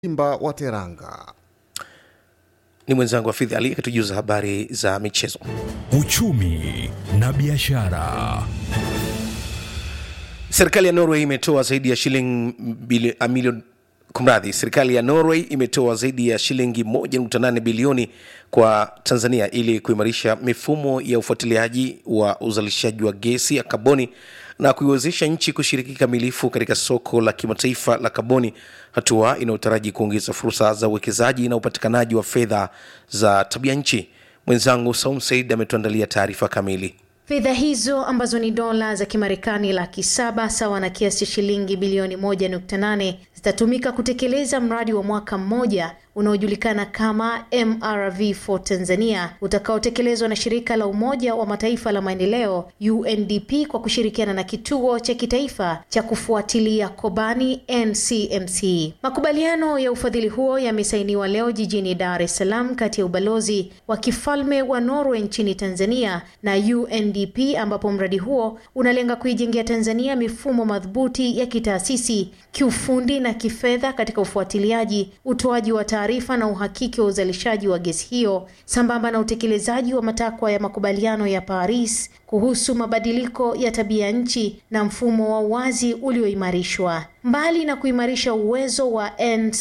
Simba wa Teranga. Ni mwenzangu Hafidh Ali akitujuza habari za michezo. Uchumi na biashara. Serikali ya Norway imetoa zaidi ya shilingi bili- a milioni kumradhi, serikali ya Norway imetoa zaidi ya shilingi 1.8 bilioni kwa Tanzania ili kuimarisha mifumo ya ufuatiliaji wa uzalishaji wa gesi ya kaboni na kuiwezesha nchi kushiriki kikamilifu katika soko la kimataifa la kaboni, hatua inayotaraji kuongeza fursa za uwekezaji na upatikanaji wa fedha za tabia nchi. Mwenzangu Saum Said ametuandalia taarifa kamili. Fedha hizo ambazo ni dola za Kimarekani laki saba sawa na kiasi cha shilingi bilioni moja nukta nane zitatumika kutekeleza mradi wa mwaka mmoja unaojulikana kama MRV4 Tanzania utakaotekelezwa na shirika la Umoja wa Mataifa la maendeleo UNDP kwa kushirikiana na kituo cha kitaifa cha kufuatilia Kobani NCMC. Makubaliano ya ufadhili huo yamesainiwa leo jijini Dar es Salaam kati ya ubalozi wa kifalme wa Norway nchini Tanzania na UNDP ambapo mradi huo unalenga kuijengea Tanzania mifumo madhubuti ya kitaasisi, kiufundi na kifedha katika ufuatiliaji, utoaji wa taarifa na uhakiki wa uzalishaji wa gesi hiyo sambamba na utekelezaji wa matakwa ya makubaliano ya Paris kuhusu mabadiliko ya tabia nchi na mfumo wa uwazi ulioimarishwa. Mbali na kuimarisha uwezo wa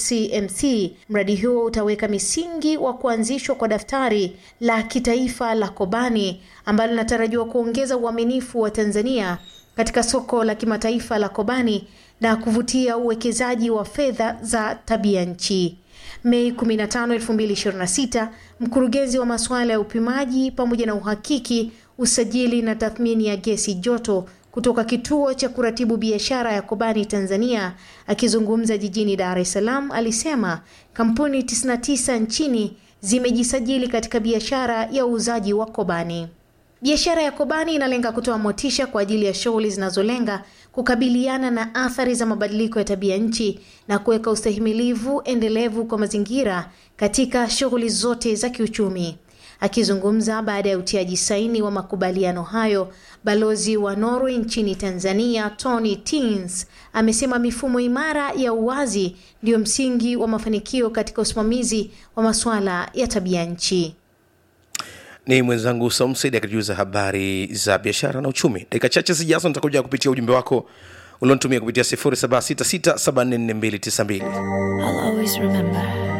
NCMC, mradi huo utaweka misingi wa kuanzishwa kwa daftari la kitaifa la Kobani ambalo linatarajiwa kuongeza uaminifu wa Tanzania katika soko la kimataifa la Kobani na kuvutia uwekezaji wa fedha za tabia nchi. Mei 15, 2026, mkurugenzi wa masuala ya upimaji pamoja na uhakiki, usajili na tathmini ya gesi joto kutoka kituo cha kuratibu biashara ya Kobani Tanzania, akizungumza jijini Dar es Salaam, alisema kampuni 99 nchini zimejisajili katika biashara ya uuzaji wa Kobani. Biashara ya Kobani inalenga kutoa motisha kwa ajili ya shughuli zinazolenga kukabiliana na athari za mabadiliko ya tabia nchi na kuweka ustahimilivu endelevu kwa mazingira katika shughuli zote za kiuchumi. Akizungumza baada ya utiaji saini wa makubaliano hayo, balozi wa Norway nchini Tanzania Tony Tins amesema mifumo imara ya uwazi ndiyo msingi wa mafanikio katika usimamizi wa masuala ya tabia nchi. ni mwenzangu Saumsaid akitujuza habari za biashara na uchumi. Dakika chache zijazo nitakuja kupitia ujumbe wako ulionitumia kupitia 0766744292. I'll always remember